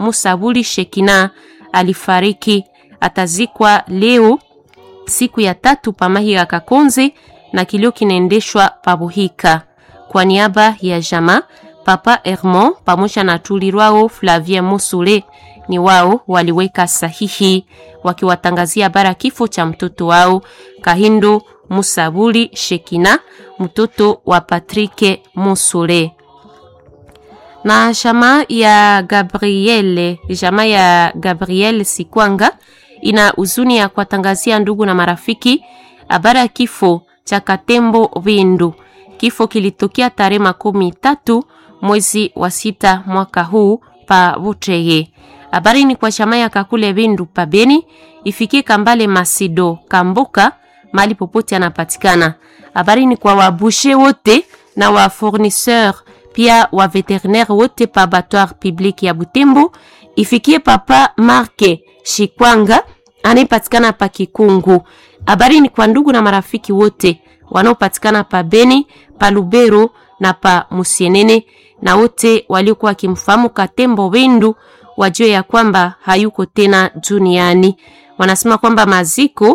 Musabuli Shekina alifariki, atazikwa leo siku ya tatu pamahiga Kakonze na kilio kinaendeshwa pabuhika. Kwa niaba ya jama Papa Hermon pamoja na tulirwao Flavien Musule ni wao waliweka sahihi wakiwatangazia bara kifo cha mtoto wao Kahindo Musabuli Shekina, mtoto wa Patrick Musule. Na jama ya Gabriele, jama ya Gabriel Sikwanga ina huzuni ya kuwatangazia ndugu na marafiki habari ya kifo cha Katembo Bindu. Kifo kilitokea tarehe makumi tatu mwezi wa sita mwaka huu pa Buteye. Habari ni kwa chama ya Kakule Bindu pa Beni, ifikie Kambale Masido Kambuka mali popote anapatikana. Habari ni kwa wabushe wote na wa fournisseur pia wa veterinaire wote pa abattoir public ya Butembo, ifikie papa Marke Shikwanga anayepatikana pa Kikungu. Habari ni kwa ndugu na marafiki wote wanaopatikana pa Beni, pa Lubero na pa Musienene na wote waliokuwa wakimfahamu Katembo Bindu wajue ya kwamba hayuko tena duniani. Wanasema kwamba maziko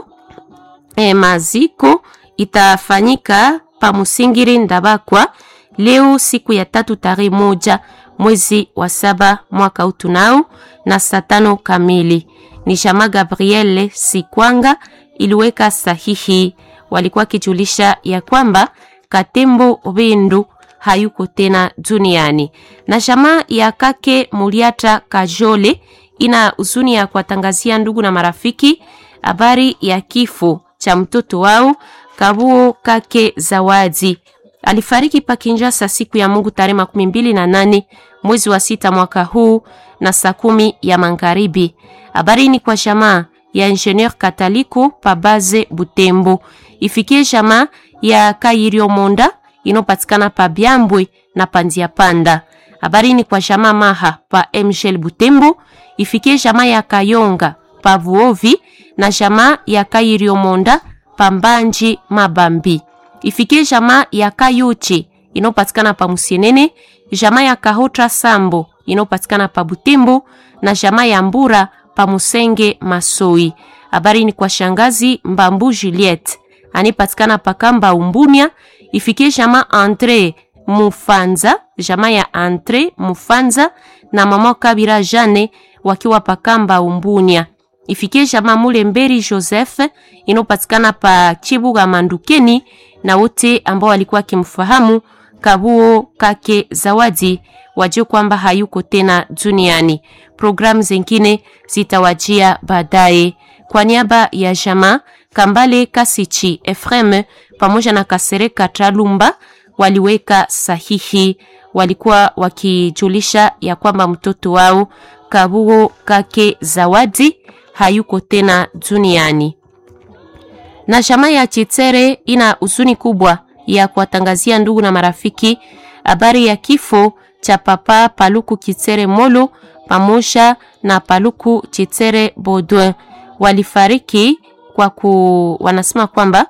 eh, maziko itafanyika pa Musingiri Ndabakwa leo siku ya tatu tarehe moja mwezi wa saba mwaka utunao na saa tano kamili. Ni Shama Gabriele Sikwanga iliweka sahihi, walikuwa wakijulisha ya kwamba Katembo Bindu hayuko tena duniani. Na jamaa ya kake Muliata Kajole ina huzuni ya kuwatangazia ndugu na marafiki habari ya kifo cha mtoto wao Kabuo kake Zawadi. Alifariki pa Kinshasa siku ya Mungu tarehe makumi mbili na nane mwezi wa sita mwaka huu na saa kumi ya magharibi. Habari ni kwa jamaa ya Ingenieur Kataliko Pabaze Butembo, ifikie jamaa ya Kairio Monda inopatikana pa Byambwe na Pandia Panda. Habari ni kwa jamaa Maha pa Mgel Butembo, ifikie jamaa ya Kayonga pa Vuovi na jamaa ya Kairio Monda pa Mbanji Mabambi. Ifikie jamaa ya Kayuchi inopatikana pa Musienene, jamaa ya Kahotra Sambo inopatikana pa Butembo na jamaa ya Mbura pa Musenge Masoi. Habari ni kwa shangazi Mbambu Juliette anipatikana pa Kamba Umbunia, ifikie jamaa Andre Mufanza, jamaa ya Andre Mufanza na mama Kabira Jane wakiwa pa Kamba Umbunia. Ifikie jamaa Mulemberi Joseph inopatikana pa Chibuga Mandukeni na wote ambao walikuwa kimfahamu Kabuo kake Zawadi wajue kwamba hayuko tena duniani. Programu zingine zitawajia baadaye. Kwa niaba ya jamaa Kambale Kasichi Efrem pamoja na Kasereka Tralumba waliweka sahihi, walikuwa wakijulisha ya kwamba mtoto wao Kabuo kake Zawadi hayuko tena duniani. Na jamaa ya Chitere ina huzuni kubwa ya kuwatangazia ndugu na marafiki habari ya kifo cha papa Paluku Chitere Molo pamoja na Paluku Chitere Baudouin. Walifariki kwa ku, wanasema kwamba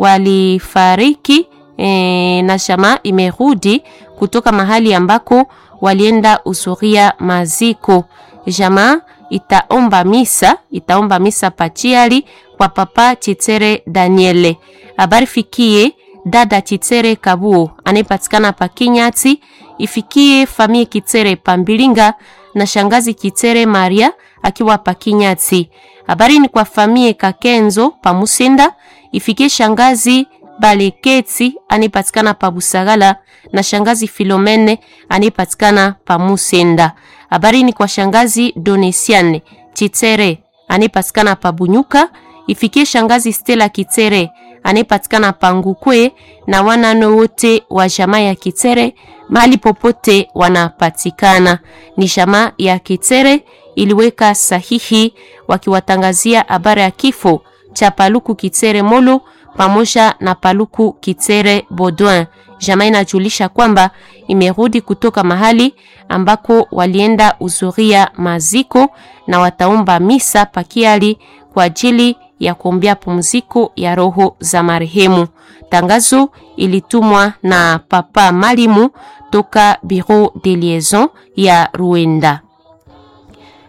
walifariki e, na jamaa imerudi kutoka mahali ambako walienda usuria maziko. Jamaa itaomba misa, itaomba misa pachiali kwa papa Chitere Daniele. Habari fikie dada Chitere Kabuo anayepatikana pa Kinyati, ifikie famie Kitere Pambilinga na shangazi Kitere Maria akiwa pa Kinyati. Habari ni kwa famie Kakenzo pa Musenda, ifikie shangazi Baleketi anayepatikana pa Busagala na shangazi Filomene anayepatikana pa Musenda. Habari ni kwa shangazi Donesiane Chitere anayepatikana pa Bunyuka, ifikie shangazi Stella Kitere anayepatikana pa Ngukwe na wanano wote wa jamaa ya Kitere mahali popote wanapatikana. Ni jamaa ya Kitere iliweka sahihi wakiwatangazia habari ya kifo cha Paluku Kitere Molo pamoja na Paluku Kitere Baudouin. Jamaa inajulisha kwamba imerudi kutoka mahali ambako walienda uzuria maziko na wataomba misa pakiali kwa ajili ya kuombea pumziko ya roho za marehemu. Tangazo ilitumwa na Papa Malimu toka Bureau de Liaison ya Ruenda.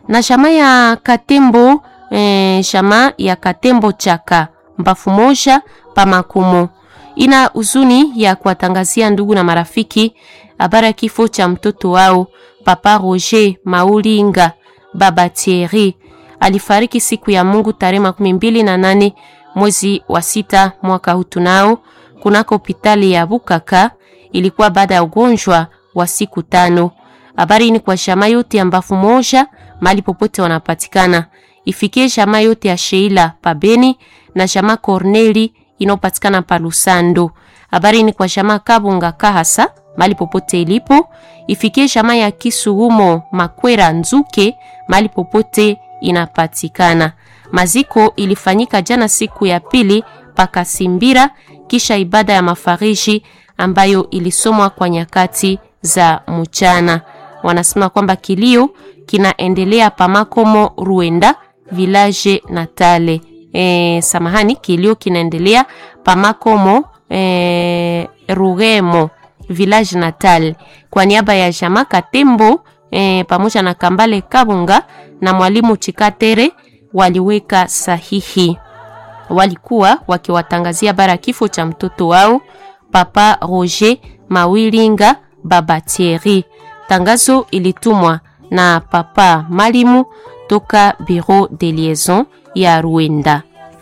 na shama ya Katembo eh, shama ya Katembo chaka mbafu moja pa makumo ina huzuni ya kuwatangazia ndugu na marafiki habari ya kifo cha mtoto wao Papa Roger Maulinga Baba Thierry alifariki siku ya Mungu tarehe makumi mbili na nane mwezi wa sita mwaka huu tunao kunako hospitali ya Bukaka. Ilikuwa baada ya ugonjwa wa siku tano. Habari ni kwa shama yote ya mbafu moja mali popote wanapatikana, ifikie shama yote ya Sheila Pabeni na shama Corneli inayopatikana pa Lusando. Habari ni kwa shama Kabunga Kahasa mali popote ilipo, ifikie shama ya Kisugumo Makwera Nzuke mali popote inapatikana. Maziko ilifanyika jana siku ya pili paka Simbira, kisha ibada ya mafariji ambayo ilisomwa kwa nyakati za mchana. Wanasema kwamba kilio kinaendelea pamakomo Ruenda village Natale. E, samahani, kilio kinaendelea pamakomo e, Rugemo village Natal kwa niaba ya Jama Katembo e, pamoja na Kambale Kabunga na mwalimu Chikatere waliweka sahihi. Walikuwa wakiwatangazia bara kifo cha mtoto wao Papa Roger Mawilinga Baba Thierry. Tangazo ilitumwa na Papa Malimu toka Bureau de Liaison ya Ruenda.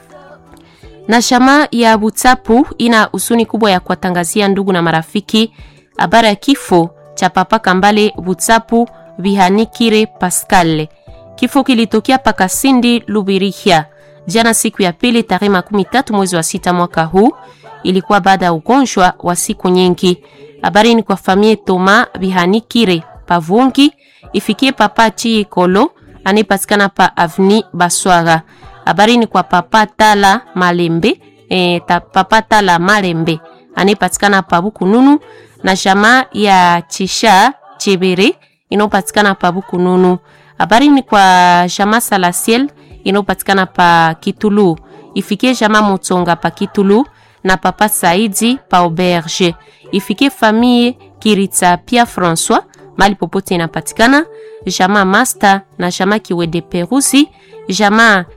Na shama ya Butsapu ina husuni kubwa ya kuwatangazia ndugu na marafiki habari ya kifo cha Papa Kambale Butsapu Bihanikire Pascal. Kifo kilitokea Pakasindi Lubirihia jana siku ya pili tarehe makumi tatu mwezi wa sita mwaka huu. Ilikuwa baada ya ugonjwa wa siku nyingi. Habari ni kwa famie Toma Bihanikire Pavungi ifikie Papa Chiikolo anayepatikana pa Avni Baswaga. Habari ni kwa Papa Tala Malembe e, ta, Papa Tala Malembe anayepatikana pa Bukununu na jamaa ya Chisha Chebere inayopatikana pa Bukununu. Habari ni kwa jamaa Salasiel inayopatikana pa Kitulu, ifikie jamaa Mutsonga pa Kitulu na Papa Saidi pa Auberge, ifikie famille Kiritsa pia François mali popote inapatikana, jamaa Master na jamaa Kiwede Perusi, jamaa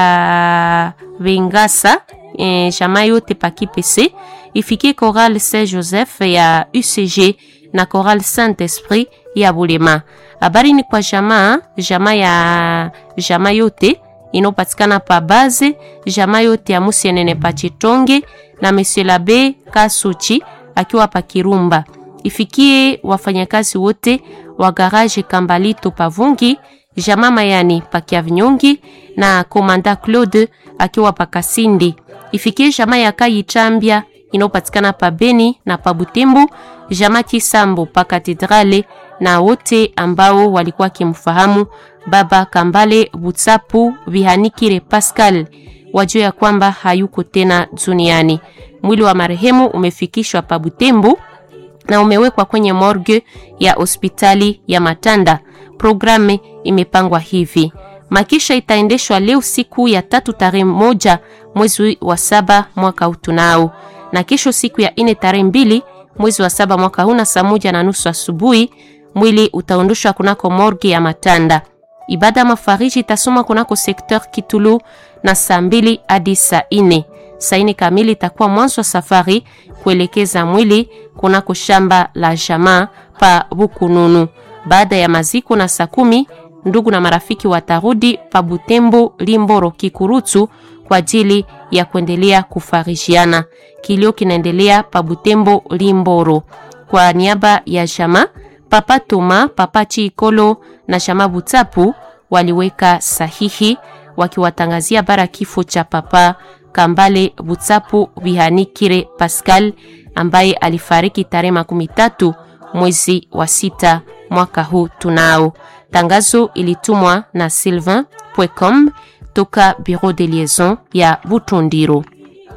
ya Vengasa e, jamaa yote pa Kipese, ifikie Chorale Saint Joseph ya UCG na Chorale Saint Esprit ya Bulema. Habari ni kwa jamaa jamaa ya jamaa yote inayopatikana pa base jamaa yote ya Musienene pa Chitonge na Monsieur Labe Kasuchi akiwa pa Kirumba. Ifikie wafanyakazi wote wa garage Kambalito Pavungi, jamaa Mayani pa Kiavinyongi na Komanda Claude akiwa pa Kasindi. Ifikie jamaa ya Kayichambia inayopatikana pa Beni na pa Butembo, jamaa Kisambo pa Katedrale na wote ambao walikuwa kimfahamu Baba Kambale Butsapu Bihanikire Pascal wajua ya kwamba hayuko tena duniani. Mwili wa marehemu umefikishwa pa Butembo na umewekwa kwenye morgue ya hospitali ya Matanda. Programu imepangwa hivi: makisha itaendeshwa leo siku ya tatu tarehe moja mwezi wa saba mwaka huu tunao, na kesho siku ya ine tarehe mbili mwezi wa saba mwaka huu na saa moja na nusu asubuhi mwili utaondoshwa kunako morgue ya Matanda. Ibada ya mafariji itasoma kunako sekteur Kitulu na saa mbili hadi saa ine. Saa ine kamili itakuwa mwanzo wa safari kuelekeza mwili kunako shamba la jamaa pa Bukununu. Baada ya maziko na saa kumi ndugu na marafiki watarudi pa Butembo, Limboro, Kikurutu kwa ajili ya kuendelea kufarijiana. Kilio kinaendelea pa Butembo, Limboro. Kwa niaba ya jamaa Papa Toma, Papa Chiikolo na Shama Butsapu waliweka sahihi wakiwatangazia bara kifo cha Papa Kambale Butsapu Bihanikire Pascal ambaye alifariki tarehe makumi tatu mwezi wa sita mwaka huu tunao. Tangazo ilitumwa na sylvain.com toka Bureau de Liaison ya Butundiro.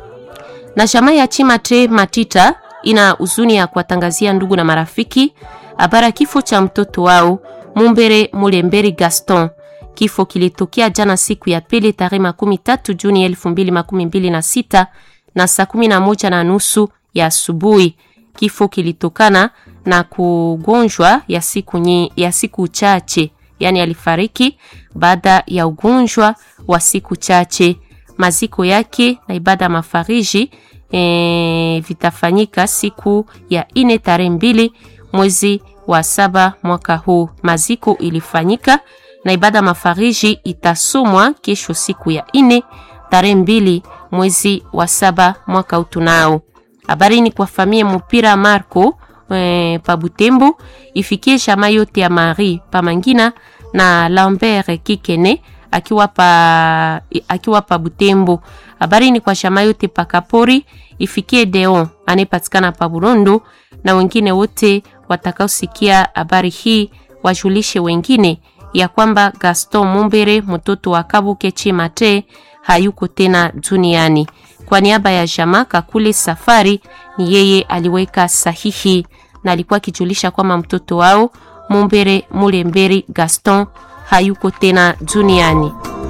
Na shama ya Chimate Matita ina huzuni ya kuwatangazia ndugu na marafiki habara kifo cha mtoto wao Mumbere Mulemberi Gaston. Kifo kilitokea jana siku ya pili tarehe makumi tatu Juni elfu mbili makumi mbili na sita na saa kumi na moja na nusu ya asubuhi. Kifo kilitokana na kugonjwa ya siku, nye, ya siku chache yaani alifariki baada ya ugonjwa wa siku chache. Maziko yake na ibada ya mafariji e, vitafanyika siku ya ine tarehe mbili mwezi wa saba mwaka huu. Maziko ilifanyika na ibada mafariji itasomwa kesho siku ya ine tarehe mbili mwezi wa saba mwaka utunao. Habari ni kwa famia mupira Marco e, pa Butembo ifikie shama yote ya Marie Pamangina na Lambert Kikene akiwa pa, akiwa pa Butembo. Habari ni kwa shama yote pa Kapori ifikie Deon anayepatikana pa Burondo na wengine wote watakaosikia habari hii wajulishe wengine ya kwamba Gaston Mumbere mtoto wa Kabuke Chimate hayuko tena duniani. Kwa niaba ya jamaa Kakule Safari, ni yeye aliweka sahihi na alikuwa akijulisha kwamba mtoto wao Mumbere Mulemberi Gaston hayuko tena duniani.